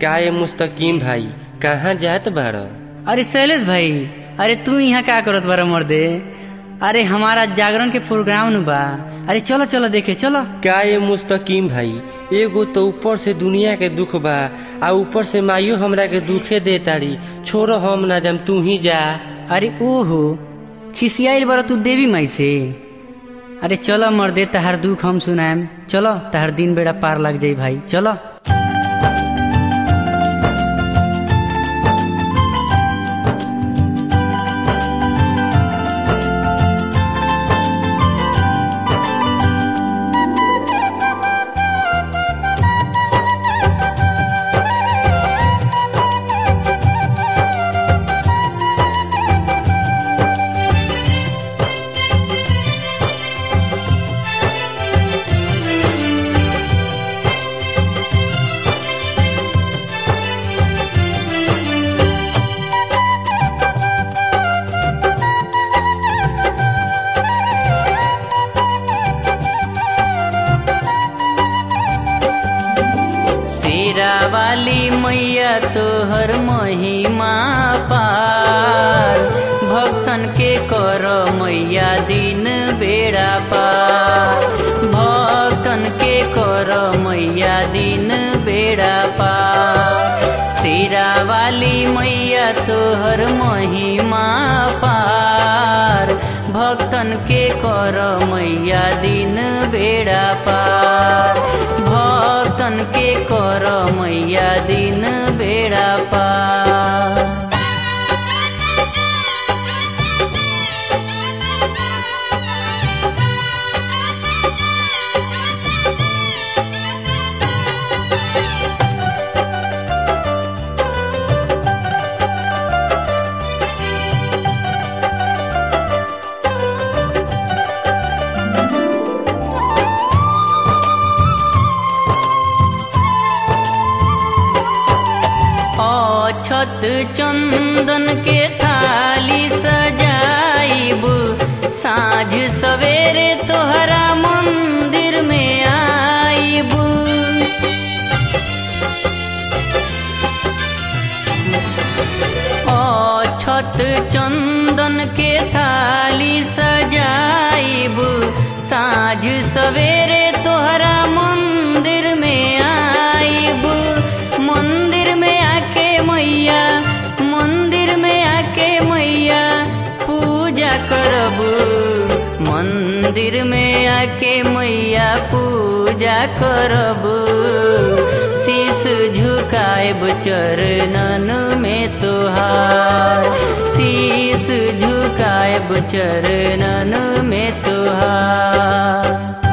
का ये मुस्तकीम भाई कहाँ जात बाड़ अरे शैलेश भाई अरे तू यहाँ का करत बारा मर्दे अरे हमारा जागरण के प्रोग्राम नु बा अरे चलो चलो देखे चलो का ये मुस्तकीम भाई एगो तो ऊपर से दुनिया के दुख बा आ ऊपर से माइयो हमरा के दुखे दे तारी छोड़ो हम ना जम तू ही जा अरे ओहो खिसियाइल बारा तू देवी माई से अरे चलो मर्दे तहार दुख हम सुनाएम चलो तहार दिन बेड़ा पार लग जाई भाई चलो शेरा वाली मैया तोहर महिमा पार भक्तन के कर मैया दिन बेड़ा पार भक्तन के कर मैया दिन बेड़ा पार शेरा वाली मैया तोहर महिमा पार भक्तन के कर मैया दिन बेड़ा पार भक्तन के कर मैया दिन बेड़ा पार अछत चंदन के थाली सजाइब साँझ सवेरे तोहरा मंदिर में आइब अछत चंदन के थाली सजाइब साँझ सवेरे तोहरा मंदिर में आइब मंदिर में आके मैया मंदिर में आके मैया पूजा करब मंदिर में आके मैया पूजा करब शीश झुकाएब चरणन में तोहार शीश झुकाएब चरणन में तोहार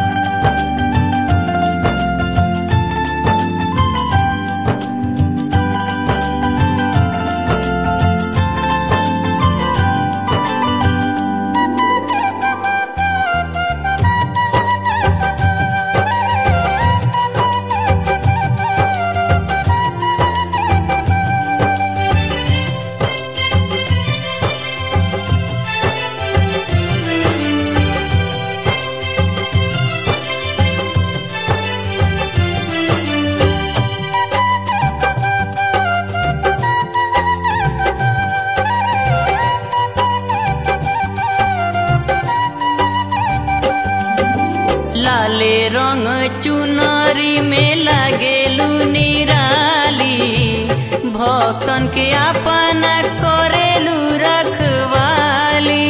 लाले रंग चुनरी में लागेलू निराली भक्तन के अपन करेलू रखवाली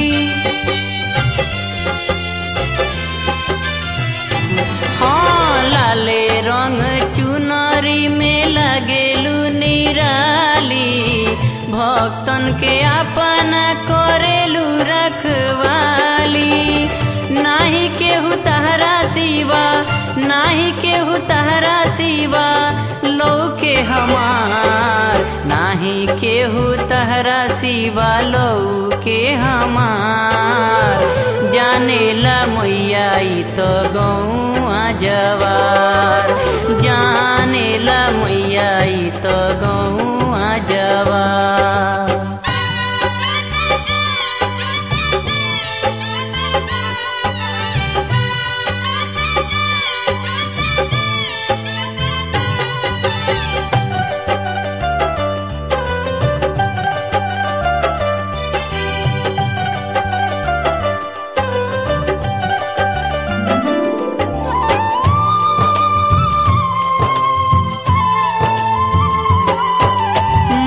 हाँ लाले रंग चुनरी में लागेलू निराली भक्तन के अपन करेलू रखवाली नाही केहू तहरा सिवा नाही केहू तहरा सिवा लौके हमार नाही केहू तहरा सिवा लौके हमार जाने ला मैया ई तो गौआ जवार जाने ला मैया ई तो गौआ जवार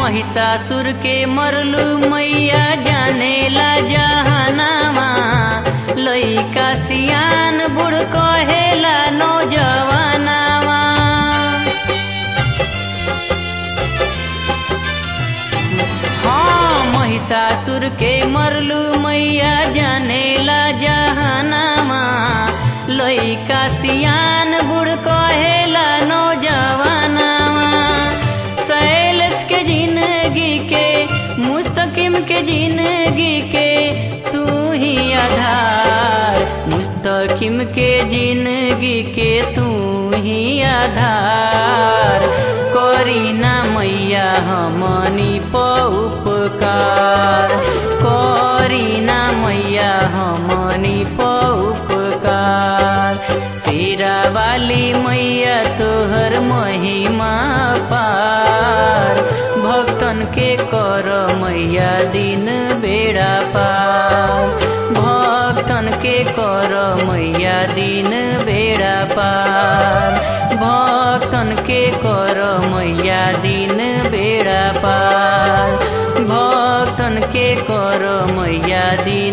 महिषासुर के मरलू मैया जानेला जहानामा लइका सियान बुढ़ कहेला नौजवानामा हाँ महिषासुर के मरलू मैया जानेला जहानामा लइका सियान बुढ़ कहेला नौजवानामा सैलस के जिंदगी के मुस्तकिम के जिंदगी के तू ही आधार मुस्तकिम के जिंदगी के तू ही आधार करीना मैया हमनी पउपकार करीना मैया हमनी पउपकार शेरा वाली मैया तोहर महिमा पार भक्तन के कर मैया दिन बेड़ा पार भक्तन के कर मैया दिन बेड़ा पार भक्तन के कर मैया दिन बेड़ा पार भक्तन के कर मैया दिन